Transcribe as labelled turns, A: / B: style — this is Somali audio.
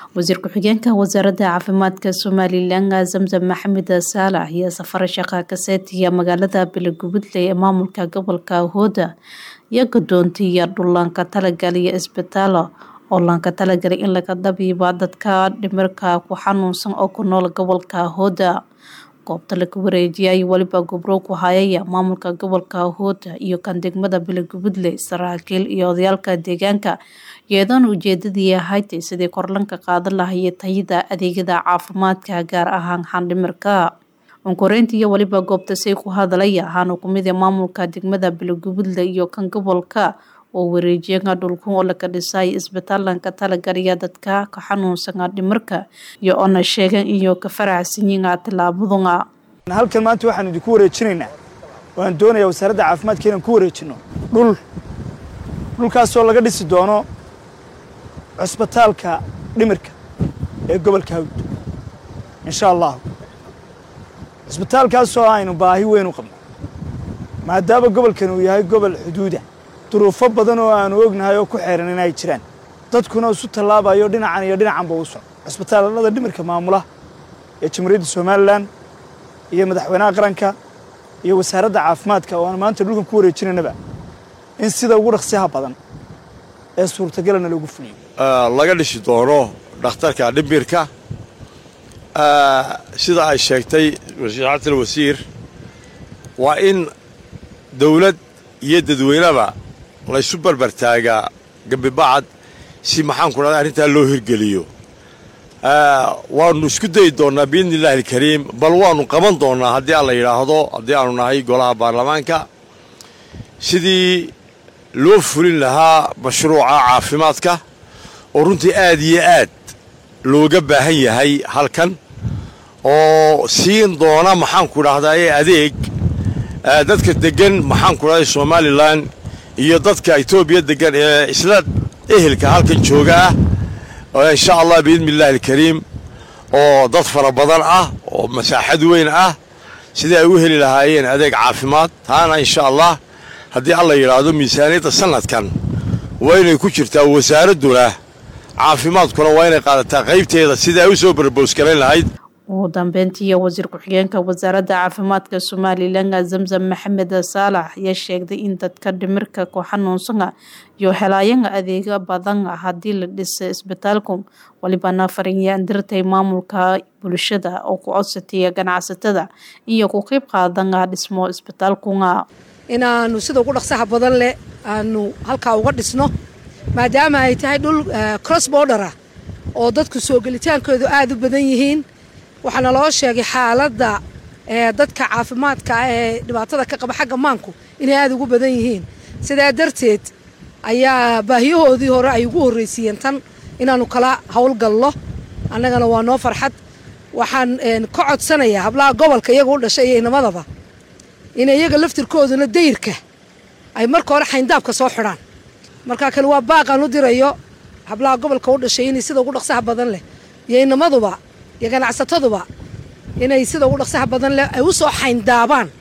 A: wasiir ku-xigeenka wasaaradda caafimaadka somalilan zamzam maxamed saalax iyo safar shaqa kaseetiya magaalada belegubudle ee maamulka gobolka hooda iyo gadoontiya dhullaanka talagalaya isbitaalo oo laanka talagalay in laga dabiiba dadka dhimirka ku xanuunsan oo ku nool gobolka hooda goobta laga wareejiyay weliba gobrow ku hayaya maamulka gobolka hooda iyo kan degmada belegubudle saraakiil iyo odayaalka deegaanka iyadoona ujeedadii ahayd sidii korlanka qaadan lahaya tayada adeegyada caafimaadka gaar ahaan xandhimirka onkoreynta iyo weliba goobta say ku hadalaya ahaana kumid ee maamulka degmada belegubudle iyo kan gobolka oo wareejiyaga dhulkun oo laga dhisay isbitaalanka talagalaya dadka ka xanuunsana dhimirka iyo oona sheegan iyo ka faraxsanyiga tilaabaduna
B: halkan maanta waxaan idinku wareejinaynaa waan doonayaa wasaaradda caafimaadka inaan ku wareejino dhul dhulkaasoo laga dhisi doono cusbitaalka dhimirka ee gobolka hawd insha allahu cusbitaalkaasoo aynu baahi weyn u qabno maadaama gobolkan uu yahay gobol xuduuda duruufo badan oo aanu ognahay oo ku xeeran in ay jiraan dadkuna isu tallaabayo dhinacan iyo dhinacanba u soco cusbitaallada dhimirka maamula ee jamhuuriyadda somalilan iyo madaxweynaha qaranka iyo wasaaradda caafimaadka oo aan maanta dhulkan ku wareejinaynaba in sida ugu dhaqsiyaha badan ee suurtagalana loogu fuliyo
C: laga dhisi doono dhakhtarka dhimirka sida ay sheegtay wasiiratul wasiir waa in dawlad iyo dadweyneba laysu barbartaagaa gambibacad si maxaan ku dhahda arrintaa loo hirgeliyo waanu isku dayi doonnaa biidni illahi alkariim bal waanu qaban doonnaa haddii aan la yidhaahdo haddii aanu nahay golaha baarlamaanka sidii loo fulin lahaa mashruuca caafimaadka oo runtii aad iyo aad looga baahan yahay halkan oo siin doona maxaanku dhahdaye adeeg dadka deggan maxaanku dhahday somalilan iyo dadka etoobiya deggan ee isla ehelka halkan jooga ah insha allah biidni illahi alkariim oo dad fara badan ah oo masaaxad weyn ah sidii ay u heli lahaayeen adeeg caafimaad taana insha allah haddii alla yidhaahdo miisaaniyadda sanadkan waa inay ku jirtaa wasaaradduna caafimaadkuna waa inay qaadataa qaybteeda sidii ay u soo barboosgarayn lahayd
A: ugu dambeyntii wasiir ku-xigeenka wasaaradda caafimaadka somalilan zamzam maxamed saalax ayaa sheegday in dadka dhimirka ku xanuunsana iyo helaayana adeega badan haddii la dhisa isbitaalku walibana farinyaan dirtay maamulka bulshada oo ku codsataya ganacsatada iyo ku qeyb qaadana dhismo isbitaalkuna
D: inaanu sida ugu dhaqsaha badan leh aanu halkaa uga dhisno maadaama ay tahay dhul cross bordera oo dadku soo gelitaankoodu aada u badan yihiin waxaana loo sheegay xaaladda dadka caafimaadka ee dhibaatada ka qaba xagga maanku inay aada ugu badan yihiin sidaa darteed ayaa baahiyahoodii hore ay ugu horreysiiyeen tan inaanu kala howlgalno annagana waa noo farxad waxaan ka codsanayaa hablaha gobolka iyaga u dhashay iyo inamadaba in iyaga laftirkooduna dayrka ay marka hore xayndaabka soo xidhaan markaa kale waa baaqaan u dirayo hablaha gobolka u dhashay inay sida ugu dhaqsaha badan leh iyo inamaduba iyo ganacsataduba inay sida ugu dhaqsaha badan leh ay u soo xayndaabaan